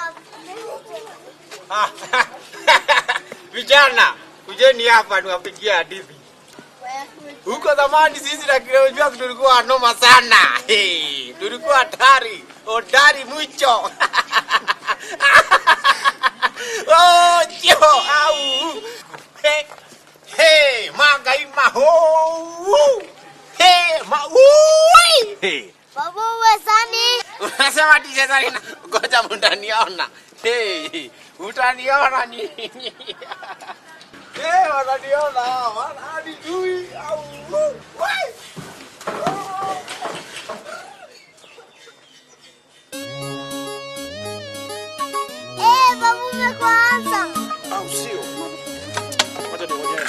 Ah, Vijana, kujeni hapa niwapigie hadithi. Huko zamani sisi na Kilonjwa tulikuwa noma sana. Hey, tulikuwa hatari, hodari mwicho. oh, jo, au. Hey, hey, magaima ho. Hey, ma ui. Hey. Babu wesani. Unasema tisha sana. Ngoja mtaniona. Hey, utaniona nini? Eh, wananiona wananijui au wai. Eh, babu umekuanza. Au sio? Wacha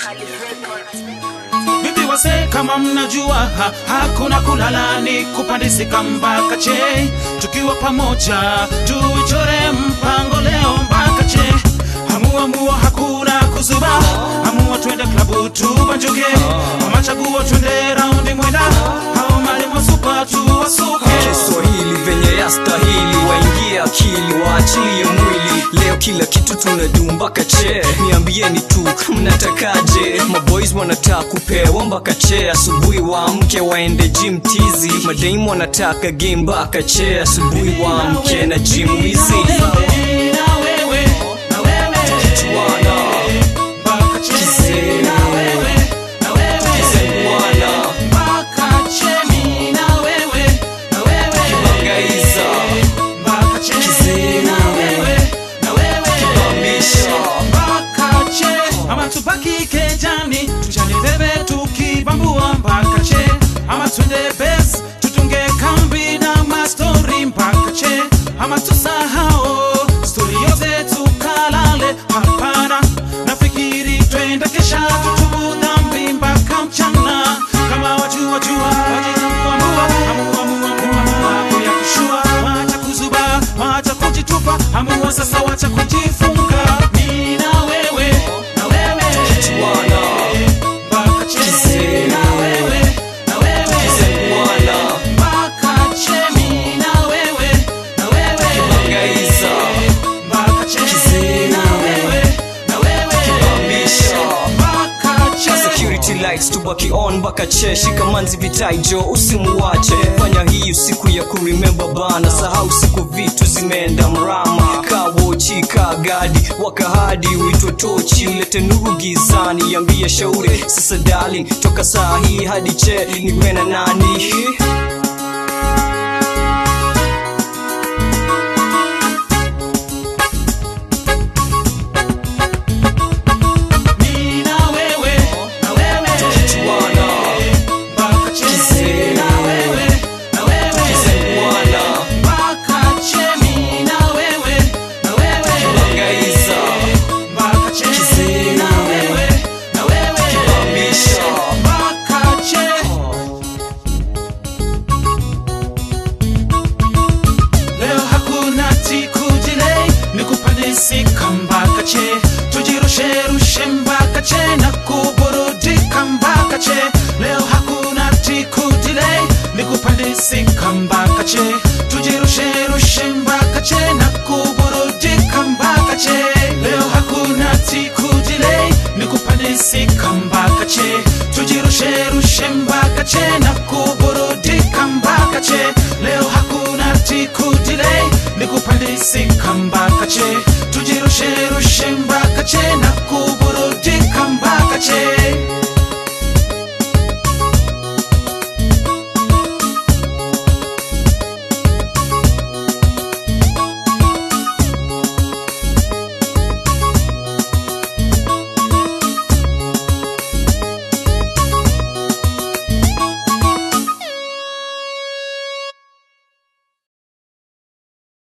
nionyeshe. Vipi wase, kama mnajua ha, hakuna kulala ni kupandisika mpaka che, tukiwa pamoja tuichore mpango leo mpaka che. Hamua mua hakuna kuzuba, hamua twende klabu tubanjuke, ama chaguo twende raundi mwenda, hao malimo supa tuwasuke. Kiswahili venye yastahili, waingie akili, waachilie mwili. Leo kila kitu tunajua mpaka che, niambieni tu mnatakaje? Maboys wanataka kupewa mpaka che, asubuhi waamke waende gym tizi, madaimu wanataka game mpaka che, asubuhi waamke na gym wizi. Mimi na wewe, na wewe, Tukichuana, mpaka che, Kizee. na wewe, na wewe, kizemuana, mpaka che, mimi na wewe, na wewe. kibangaiza, Mpaka che, Kizee. na wewe, na wewe. kibamisha. Mpaka che, ama tubaki kejani tuchane bebe tukibambua mpaka che ama twende bes tutunge kambi na mastori mpaka che ama tusahao stori yote tukalale hapana nafikiri twende kesha tutubu dhambi mpaka mchana kama wajua jua wajitambua amua amua amua amua ya kushua wacha kuzuba wacha kujitupa amua sasa wacha kujifunga mimi na wewe na wewe Kichuana, mpaka che Kizee. na wewe na wewe kizemuana, mpaka che mimi na wewe na wewe kibangaiza, mpaka che Kizee. na wewe na wewe kibamisha. mpaka che security lights tubaki on mpaka che shikamanzi vitaijo usimuwache fanya hii usiku ya kuremember bana sahau siku vitu zimeenda mrama kawochi kagadi wakahadi uitwe tochi ulete nuru gizani yambie shauri sasa darling toka saa hii hadi che niwe na nani mimi na wewe na wewe Tuana, mpaka che Kizee. na wewe na wewe kizemuana, mpaka che mimi na wewe na wewe kibangaiza, mpaka che Kizee. na wewe na wewe kibamisha. mpaka che leo hakuna tikujilei nikupandisika mpaka che tujirusherushe mpaka che na kuburudika mpaka che leo hakuna tikujilei nikupandisika mpaka che tujirusherushe mpaka che na kuburudika mpaka che leo hakuna tikujilei nikupandisika mpaka che tujirusherushe mpaka che na kuburudika mpaka che leo hakuna tikujilei nikupandisika mpaka che tujirusherushe mpaka che na kuburudika mpaka che